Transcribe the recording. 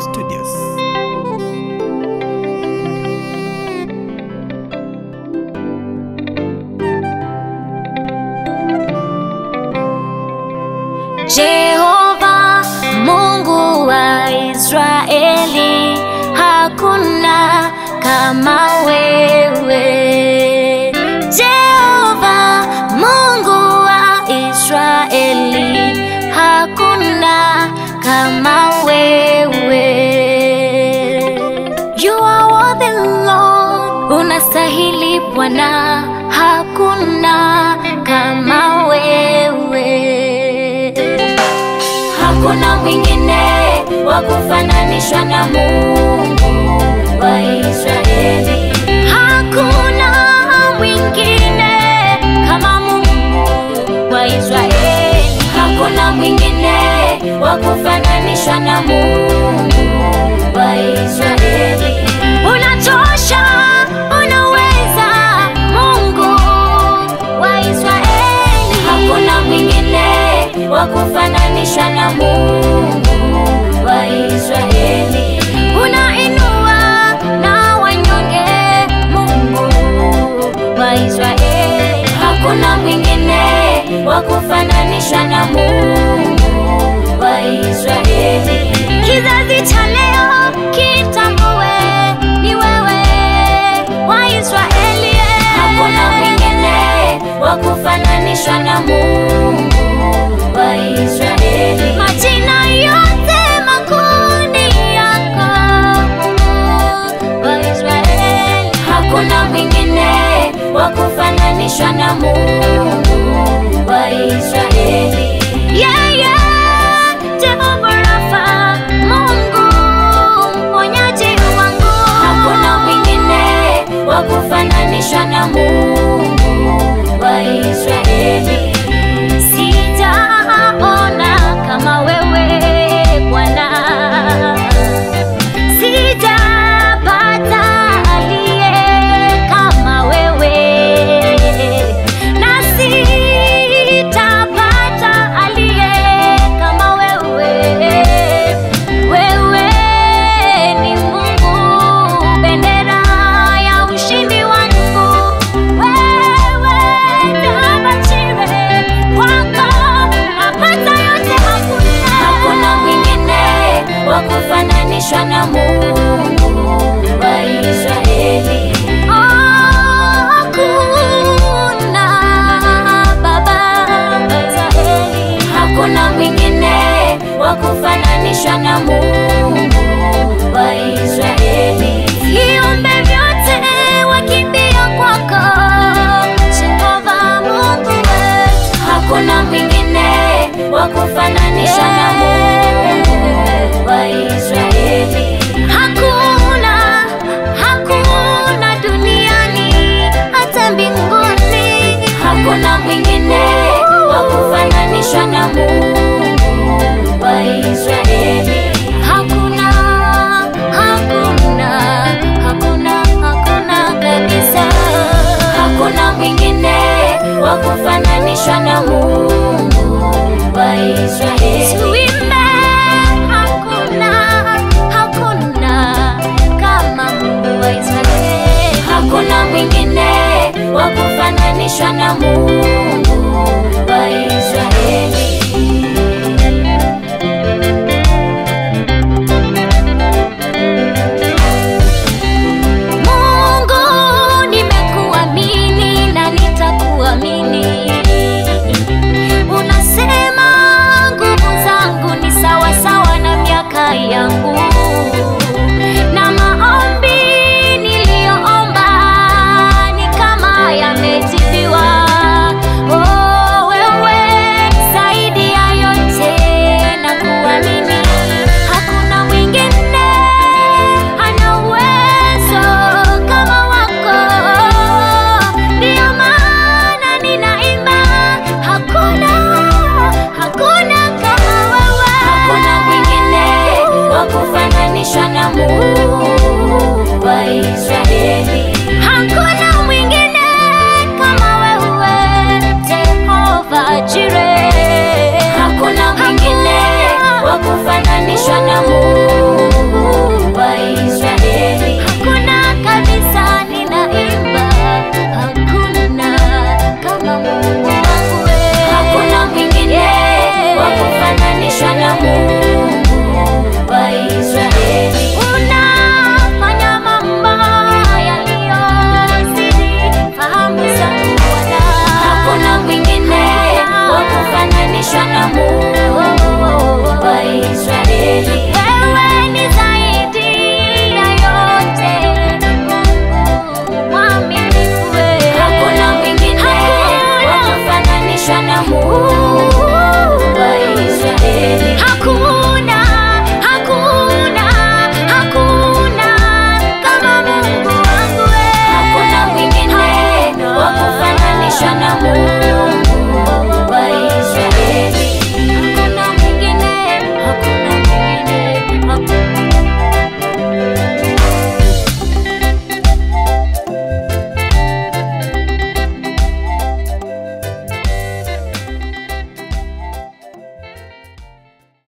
Studios. Jehova Mungu wa Israeli, hakuna kama wewe. Jehova Mungu wa Israeli, hakuna kama wewe. You are worthy Lord, unastahili Bwana, hakuna kama wewe. Hakuna mwingine wa kufananishwa na Mungu wa Israeli. Hakuna mwingine kama Mungu wa Israeli. Hakuna mwingine wa kufananishwa na Mungu wa Israeli. Unatosha, unaweza, Mungu wa Israeli. Hakuna mwingine wa kufananishwa na Mungu wa Israeli. Unainua na wanyonge, Mungu wa Israeli. Hakuna mwingine wa kufananishwa na Mungu wa Israeli. Kizazi cha leo kitambue ni wewe wa Israeli. Hakuna mwingine wa kufananishwa na Mungu wa Israeli. Majina yote makuu ni yako Mungu wa Israeli. Hakuna mwingine wa kufananishwa na Mungu wa Israeli. Yeah, yeah, Jehova Rafa, Mungu mponyaji wangu. Hakuna mwingine wa kufananishwa na Mungu wa Israeli. Sijaona kama wewe Bwana, sijapata aliye kama wewe, na sitapata aliye kama wewe. Wewe ni Mungu, bendera ya ushindi wangu. Wewe Jehova Jireh, kwako napata yote. Hakuna hakuna mwingine wa kufananishwa na Mungu wa Israeli. Oh, hakuna Baba wa Israeli. Hakuna mwingine wa kufananishwa na Mungu wa Israeli. Viumbe vyote wakimbia kwako, Jehova Mungu wetu. Hakuna mwingine wa kufananishwa na Mungu wa Israeli. Hakuna, hakuna duniani hata mbinguni. Hakuna mwingine wa kufananishwa na Mungu wa Israeli. Hakuna, hakuna, hakuna, hakuna kabisa. Hakuna mwingine wa kufananishwa na Mungu